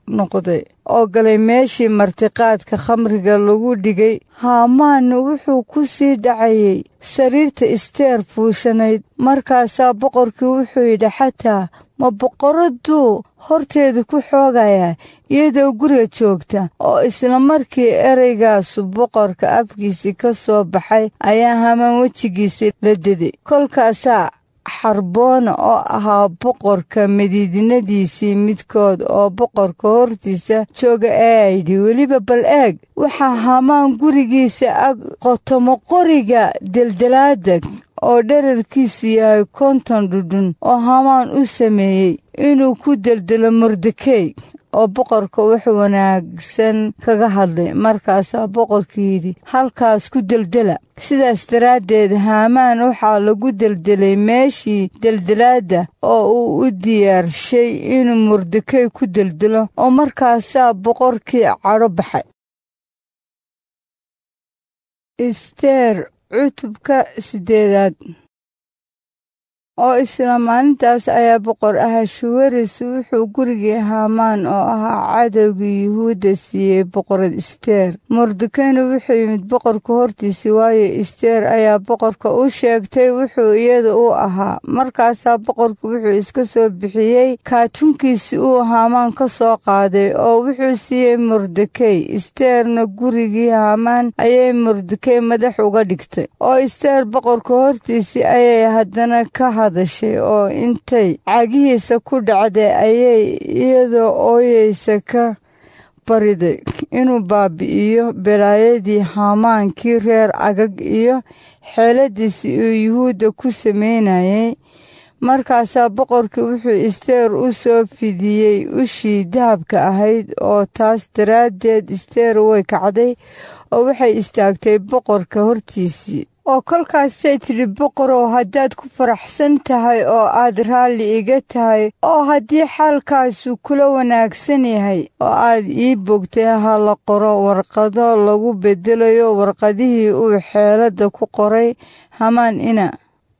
noqday oo galay meeshii martiqaadka khamriga lagu dhigay haamaanna wuxuu ku sii dhacayay sariirta isteer fuushanayd markaasaa boqorkii wuxuu yidhi xataa ma boqoradduu horteeda ku xoogayaa iyadoo guriga joogta oo isla markii ereygaasu boqorka afkiisii ka soo baxay ayaa hamaan wejigiisii la deday kolkaasaa xarboona oo ahaa boqorka madiidinadiisii midkood oo boqorka hortiisa jooga ee yidhi weliba bal eeg waxaa hamaan gurigiisa ag qotomo qoriga deldelaada oo dherarkiisu yahay konton dhudhun oo hamaan u sameeyey inuu ku deldelo mordekey oo boqorka wax wanaagsan kaga hadlay markaasaa boqorkii yidhi halkaas ku deldela sidaas daraaddeed haamaan waxaa lagu deldelay meeshii deldelaadda oo uu u diyaarshay inuu mordekey ku deldelo oo markaasaa boqorkii cadho baxay isteer cutubka siddeedaad oo isla maalintaas ayaa boqor ahashuweris wuxuu gurigii haamaan oo ahaa cadowgii yuhuudda siiyey boqorad isteer mordekeyna wuxuu yimid boqorka hortiisii waayo isteer ayaa boqorka u sheegtay wuxuu iyada u ahaa markaasaa boqorku wuxuu iska soo bixiyey kaatunkiisi uu haamaan ka soo qaaday oo wuxuu siiyey mordekey isteerna gurigii haamaan ayay mordekey madax uga dhigtay oo isteer boqorka hortiisii ayay haddana ka hadashay oo intay cagihiisa ku dhacday ayay iyadoo ooyeysa ka bariday inuu baabi'iyo belaayadii haamaankii reer cagag iyo xeeladiisii uu yuhuudda ku samaynayay markaasaa boqorkii wuxuu isteer u soo fidiyey ushii dahabka ahayd oo taas daraaddeed isteer way kacday oo waxay istaagtay boqorka hortiisii oo kolkaasay tidhi boqorow haddaad ku faraxsan tahay oo aad raalli iga tahay oo haddii xaalkaasu kula wanaagsan yahay oo aad ii bogtay ha la qoro warqado lagu beddelayo warqadihii uu xeeladda ku qoray hamaan ina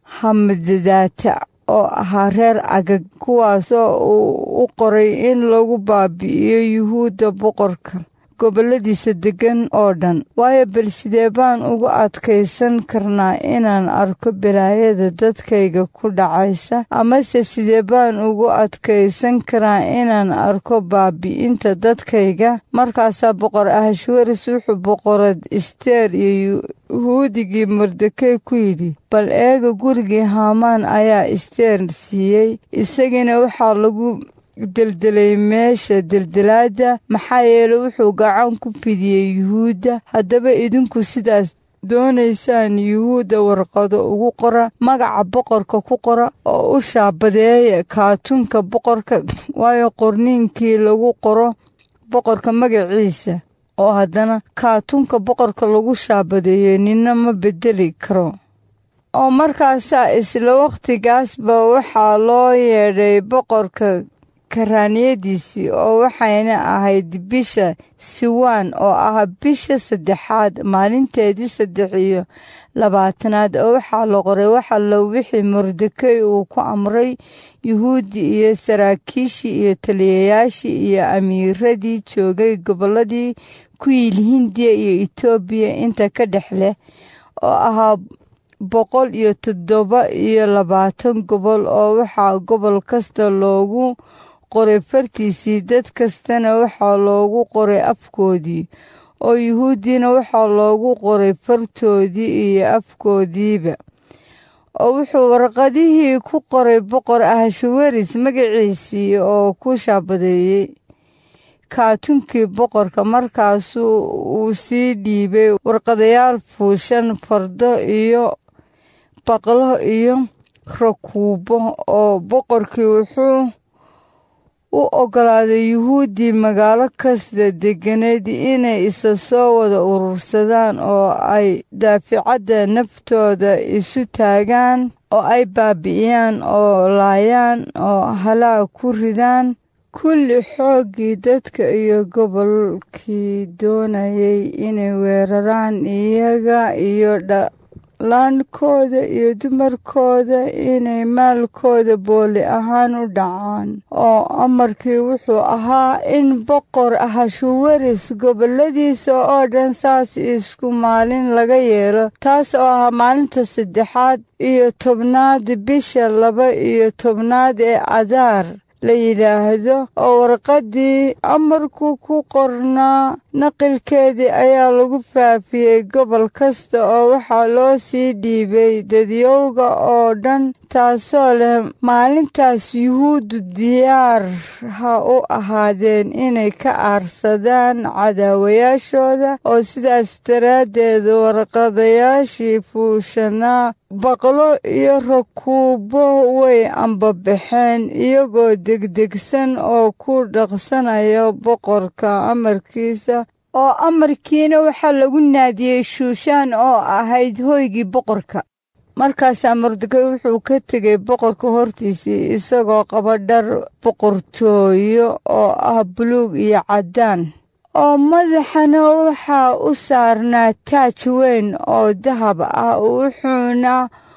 hamadadaata oo ahaa reer cagag kuwaasoo uu u qoray in lagu baabi'iyo yuhuudda boqorka gobolladiisa deggan oo dhan waayo bal sidee baan ugu adkaysan karnaa inaan arko belaayada dadkayga ku dhacaysa amase sidee baan ugu adkaysan karaa inaan arko baabi'inta dadkayga markaasaa boqor ahashwaris wuxuu boqorad isteer iyo yuhuudigii mordekey ku yidhi bal eega gurigii haamaan ayaa isteer siiyey isagiina waxaa lagu deldelay meesha deldelaadda maxaa yeeley wuxuu gacan ku fidiyey yuhuudda haddaba idinku sidaas doonaysaan yuhuudda warqado ugu qora magaca boqorka ku qora oo u shaabadeeya kaatunka boqorka waayo qorniinkii lagu qoro boqorka magaciisa oo haddana kaatunka boqorka lagu shaabadeeyo ninna ma beddeli karo oo markaasaa isla wakhtigaasba waxaa loo yeedhay boqorka karaaniyadiisii oo waxayna ahayd bisha siwaan oo ah bisha saddexaad maalinteedii saddex iyo labaatanaad oo waxaa la qoray waxallo wixii mordekey uu ku amray yuhuuddi iyo saraakiishii iyo taliyayaashii iyo amiiradii joogay gobolladii ku yiil hindiya iyo etoobiya inta ka dhex leh oo ahaa boqol iyo toddoba iyo labaatan gobol oo waxaa gobol kasta loogu qoray fartiisii dad kastana waxaa loogu qoray afkoodii oo yuhuuddiina waxaa loogu qoray fartoodii iyo afkoodiiba oo wuxuu warqadihii ku qoray boqor ahashaweris magaciisii oo ku shaabadeeyey kaatunkii boqorka markaasuu uu sii dhiibay warqadayaal fuushan fardo iyo baqlo iyo rakuubo oo boqorkii wuxuu u oggolaaday yuhuuddii magaalo kasta degganayd inay isa soo wada urursadaan oo ay daaficadda naftooda isu taagaan oo ay baabi'iyaan oo laayaan oo halaag ku ridaan kulli xooggii dadka iyo gobolkii doonayay inay weeraraan iyaga iyo laankooda iyo dumarkooda inay maalkooda booli ahaan u dhacaan oo amarkii wuxuu ahaa in boqor ahashuwaris goboladiisa oo dhan saas isku maalin laga yeelo taas oo ahaa maalinta saddexaad iyo tobnaad bisha laba iyo tobnaad ee adaar la yidhaahdo oo warqaddii amarku ku qornaa naqilkeedii ayaa lagu faafiyey gobol kasta oo waxaa loo sii dhiibay dadyowga oo dhan taasoo leh maalintaas yuhuuddu diyaar ha u ahaadeen inay ka aarsadaan cadaawayaashooda oo sidaas daraaddeed warqadayaashii fuushanaa baqlo iyo rakuubo way ambabaxeen iyagoo degdegsan oo ku dhaqsanaya boqorka amarkiisa oo amarkiina waxaa lagu naadiyey shuushaan oo ahayd hoygii boqorka markaasaa mordekay wuxuu ka tegay boqorka hortiisii isagoo qaba dhar boqortooyo oo ah buluug iyo caddaan oo madaxana waxaa u saarnaa taaj weyn oo dahab ah wuxuuna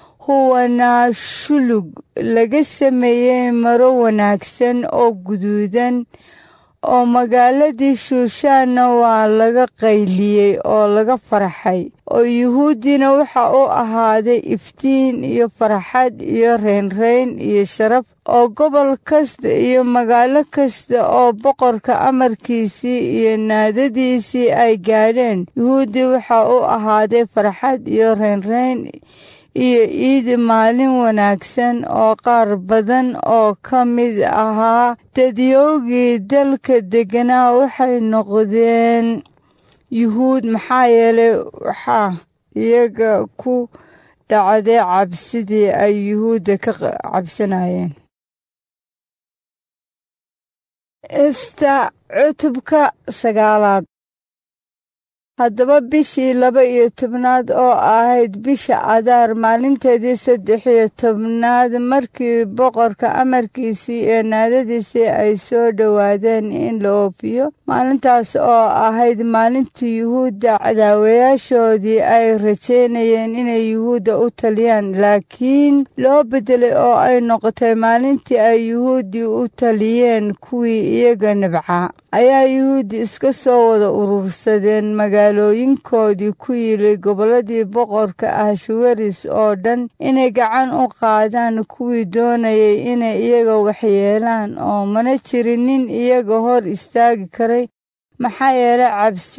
huwanaa shulug laga sameeyey maro wanaagsan oo guduudan oo magaaladii shuushaanna waa laga qayliyey oo laga farxay oo yuhuuddiina waxa u ahaaday iftiin iyo farxad iyo reynreyn iyo sharaf oo gobol kasta iyo magaalo kasta oo boqorka amarkiisii iyo naadadiisii ay gaadheen yuhuuddii waxa u ahaaday farxad iyo reynreyn iyo iid maalin wanaagsan oo qaar badan oo ka mid ahaa dadyoogii dalka degganaa waxay noqdeen yuhuud maxaa yeelay waxaa iyaga ku dhacday cabsidii ay yuhuudda ka cabsanayeen ista cutubka sagaalaad haddaba bishii laba iyo tobnaad oo ahayd bisha adaar maalinteedii saddex iyo tobnaad markii boqorka amarkiisii iyo naadadiisii ay soo dhowaadeen in la oofiyo maalintaas oo ahayd maalintii yuhuudda cadaawayaashoodii ay rajaynayeen inay yuhuudda u taliyaan laakiin loo beddelay oo ay noqotay maalintii ay yuhuuddii u taliyeen kuwii iyaga nabcaa ayaa yuhuuddi iska soo wada urursadeen magaalooyinkoodii ku yili gobolladii boqorka ahshuwaris oo dhan inay gacan u qaadaan kuwii doonayay inay iyaga waxyeelaan oo mana jirin nin iyaga hor istaagi karay maxaa yeelay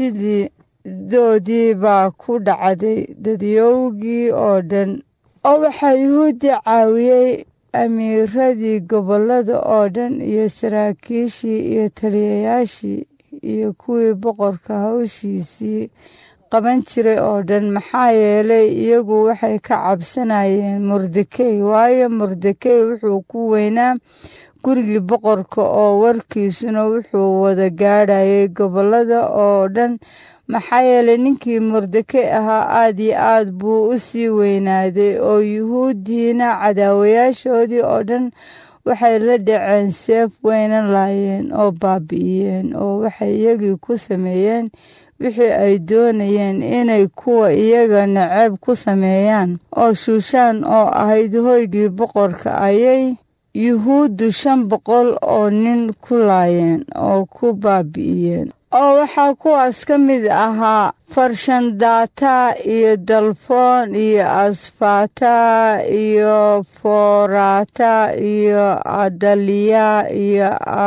cabsidoodii baa ku dhacday dadyowgii oo dhan oo waxaa yuhuuddi caawiyey amiiradii gobollada oo dhan iyo saraakiishii iyo taliyayaashii iyo kuwii boqorka hawshiisii qaban jiray oo dhan maxaa yeelay iyagu waxay ka cabsanayeen mordekey waayo mordekey wuxuu ku weynaa gurigii boqorka oo warkiisuna wuxuu wada gaadhayay gobollada oo dhan maxaa yeelay ninkii mordekey ahaa aad iyo aad buu u sii weynaaday oo yuhuuddiina cadaawayaashoodii oo dhan waxay la dhaceen seef weyna laayeen oo baabi'iyeen oo waxay iyagii ku sameeyeen wixii ay doonayeen inay kuwa iyaga naceeb ku sameeyaan oo shuushaan oo ahayd hoygii boqorka ayay yuhuuddu shan boqol oo nin ku laayeen oo ku baabi'iyeen oo waxaa kuwaas ka mid ahaa farshandata iyo dalfoon iyo asfata iyo forata iyo adaliya iyo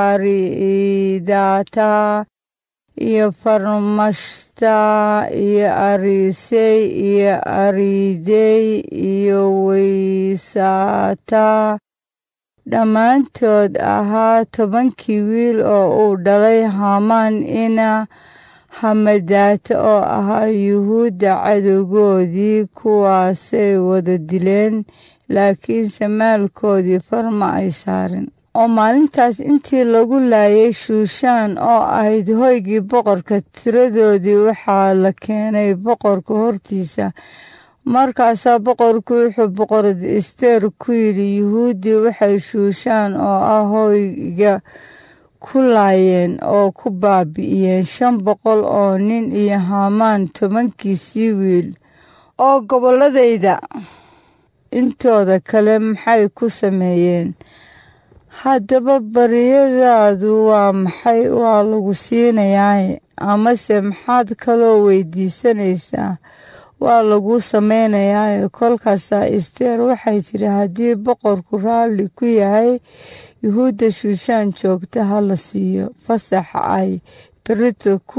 aridata iyo farmashta iyo arisey iyo aridey iyo weysata dhammaantood ahaa tobankii wiil oo uu dhalay hamaan ina hamadaata oo ahaa yuhuudda cadowgoodii kuwaasay wada dileen laakiinse maalkoodii farma ay saarin oo maalintaas intii lagu laayay shuushaan oo ahayd hoygii boqorka tiradoodii waxaa la keenay boqorka hortiisa markaasaa boqorku wuxuu boqorad ester ku yidhi yuhuuddii waxay shuushaan oo ah hoyga ku laayeen oo ku baabi'iyeen shan boqol oo nin iyo hamaan tobankiisii wiil oo gobolladayda intooda kale maxay ku sameeyeen haddaba baryadaadu waa maxay waa lagu siinayaa amase maxaad kaloo weydiisanaysaa waa lagu samaynayaa kolkaasaa isteer waxay tidhi haddii boqorku raalli ku yahay yuhuudda shuushaan joogta ha la siiyo fasax ay berito ku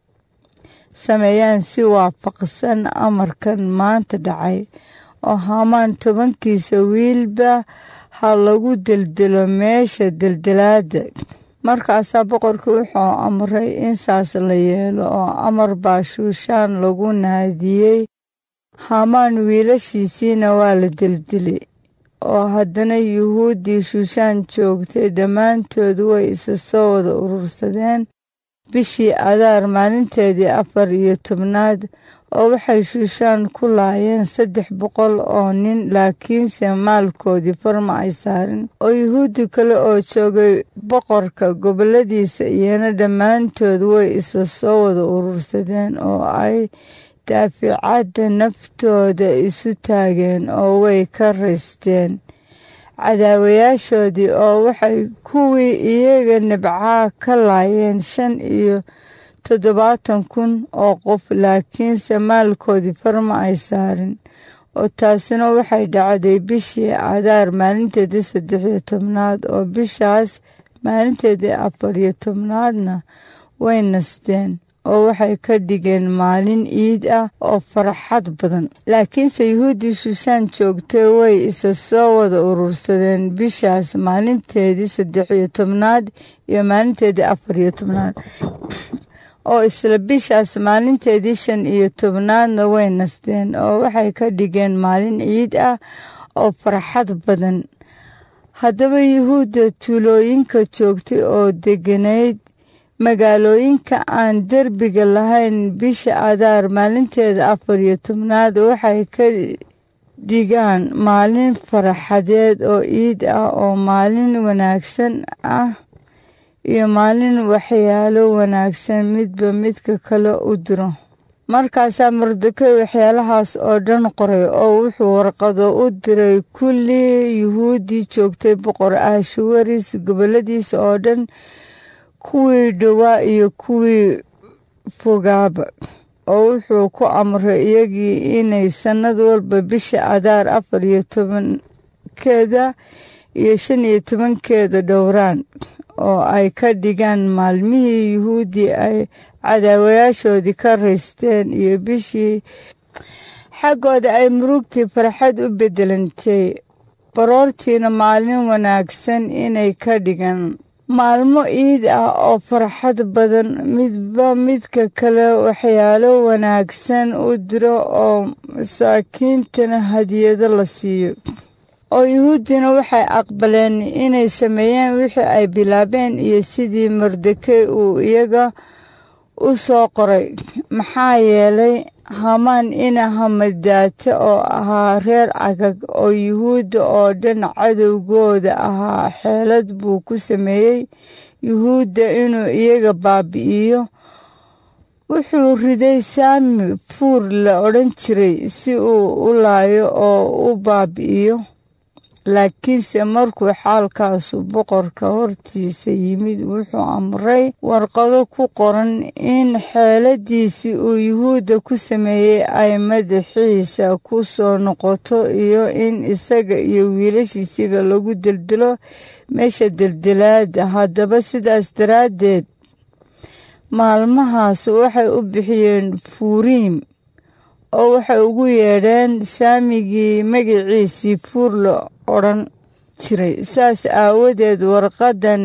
sameeyaan si waafaqsan amarkan maanta dhacay oo hamaan tobankiisa wiilba ha lagu deldelo meesha deldelaadda markaasaa boqorka wuxuu amray in saas la yeelo oo amar baa shuushaan lagu naadiyey hamaan wiilashiisiina waa la deldilay oo haddana yuhuuddii shuushaan joogtay dhammaantood way isa soo wada urursadeen bishii adaar maalinteedii afar iyo tobnaad oo waxay shuushaan ku laayeen saddex boqol oo nin laakiinse maalkoodii farma ay saarin oo yuhuuddi kale oo joogay boqorka gobolladiisa iyana dhammaantood way isa soo wada urursadeen oo ay daaficadda naftooda isu taageen oo way ka raysteen cadaawayaashoodii oo waxay kuwii iyaga nibcaa ka laayeen shan iyo toddobaatan kun oo qof laakiinse maalkoodii farma ay saarin oo taasina waxay dhacday bishii cadaar maalinteedii saddex iyo tobnaad oo bishaas maalinteedii afar iyo tobnaadna way nasteen oo waxay ka dhigeen maalin iid ah oo farxad badan laakiinse yuhuuddii shuushaan joogtay way isa soo wada urursadeen bishaas maalinteedii saddex iyo tobnaad iyo maalinteedii afar iyo tobnaad oo isla bishaas maalinteedii shan iyo tobnaadna way nasteen oo waxay ka dhigeen maalin ciid ah oo farxad badan haddaba yuhuudda tuulooyinka joogtay oo degganayd magaalooyinka aan derbiga lahayn bisha adaar maalinteeda afar iyo tobnaad waxay ka dhigaan maalin faraxadeed oo ciid ah oo maalin wanaagsan ah iyo maalin waxyaalo wanaagsan midba midka kale u diro markaasaa mardekey waxyaalahaas oo dhan qoray oo wuxuu warqado u diray kullii yuhuuddii joogtay boqor ahshuwaris gobolladiisa oo dhan kuwii dhowaa iyo kuwii fogaaba oo wuxuu ku amray iyagii inay sannad walba bisha adaar afar iyo tobankeeda iyo shan iyo tobankeeda dhowraan oo ay ka dhigaan maalmihii yuhuuddii ay cadaawayaashoodii ka raysteen iyo bishii xaggooda ay murugtii farxad u beddelantay baroortiina maalin wanaagsan inay ka dhigaan maalmo iid ah oo farxad badan midba midka kale waxyaalo wanaagsan u diro oo masaakiintana hadiyado la siiyo oo yuhuuddina waxay aqbaleen inay sameeyeen wixii ay bilaabeen iyo sidii mardekey uu iyaga u soo qoray maxaa yeelay hamaan ina hamadaate oo ahaa reer cagag oo yuhuudda oo dhan cadowgooda ahaa xeelad buu ku sameeyey yuhuudda inuu iyaga baabi'iyo wuxuu riday saami fuur la odhan jiray si uu u laayo oo u baabi'iyo laakiinse markuu xaalkaasu boqorka hortiisa yimid wuxuu amray warqado ku qoran in xeeladiisii uu yuhuudda ku sameeyey ay madaxiisa ku soo noqoto iyo in isaga iyo wiilashiisiba lagu deldelo meesha deldelaada haddaba sidaas daraaddeed maalmahaas waxay u bixiyeen fuuriim oo waxay ugu yeedheen saamigii magaciisii fuur la odhan jiray saas aawadeed warqaddan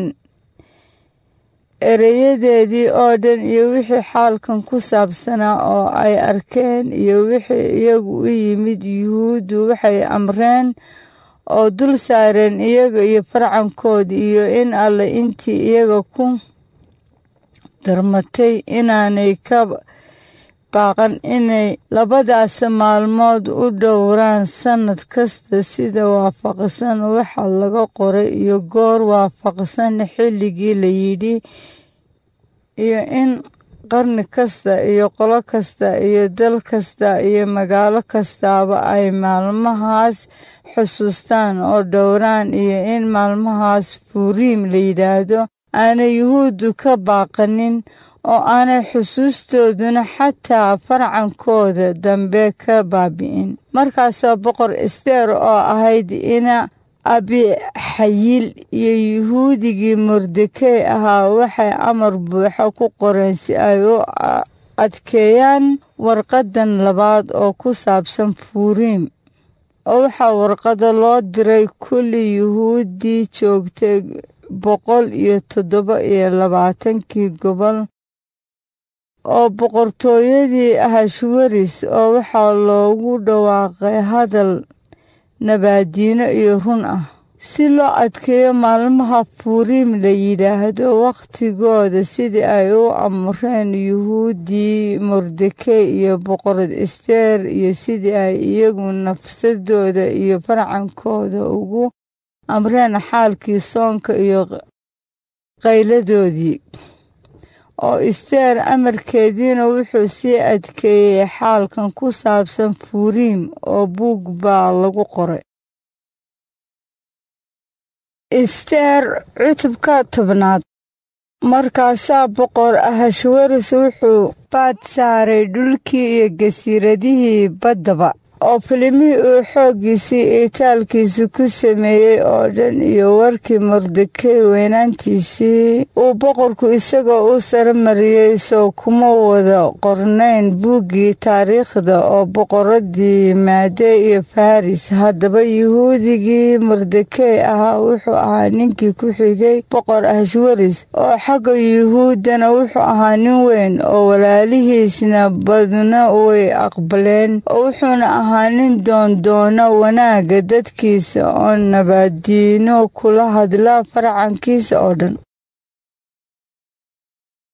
ereyadeedii oo dhan iyo wixii xaalkan ku saabsanaa oo ay arkeen iyo wixii iyagu u yimid yuhuuddu waxay amreen oo dul saareen iyaga iyo farcankoodi iyo in alle intii iyaga ku darmatay inaanay ka baaqan inay labadaas maalmood u dhowraan sannad kasta sida waafaqsan waxa laga qoray iyo goor waafaqsan xilligii la yidhi iyo in qarni kasta iyo qolo kasta iyo dal kasta iyo magaalo kastaaba ay maalmahaas xusuustaan oo dhowraan iyo in maalmahaas furiim la yidhaahdo aanay yuhuuddu ka baaqanin oo aanay xusuustooduna xataa farcankooda dambe ka baabi'in markaasaa boqor ester oo ahayd ina abixayil iyo yuhuudigii mordekey ahaa waxay amar buuxa ku qoreen si ay u adkeeyaan warqadan labaad oo ku saabsan furiim oo waxaa warqada loo diray kulli yuhuuddii joogtay boqol iyo toddoba iyo labaatankii gobol oo boqortooyadii ahashwaris oo waxaa loogu dhawaaqay hadal nabaadiino iyo run ah si loo adkeeyo maalmaha furiim la yidhaahdo wakhtigooda sidii ay u amreen yuhuuddii mordekey iyo boqorad ester iyo sidii ay iyagu nafsadooda iyo farcankooda ugu amreen xaalkii soonka iyo qayladoodii oo isteer amarkeediina wuxuu sii adkeeyey xaalkan ku saabsan furiim oo buug baa lagu qoray isteer cutubka tobnaad markaasaa boqor ahashwaris wuxuu baad saaray dhulkii iyo gasiiradihii baddaba oo filimihii uu xooggiisii iyo taalkiisi ku sameeyey oo dhan iyo warkii mordekey weynaantiisii uu boqorku isagoo u sare mariyey soo kuma wada qornayn buuggii taariikhda oo boqoradii maade iyo faris haddaba yuhuudigii mordekey ahaa wuxuu ahaa ninkii ku xigay boqor ahashwaris oo xagga yuhuuddana wuxuu ahaa nin weyn oo walaalihiisna badna way aqbaleen oo wuxuuna ahaa nin doondoona wanaagga dadkiisa oo nabaadiino kula hadla farcankiisa oo dhan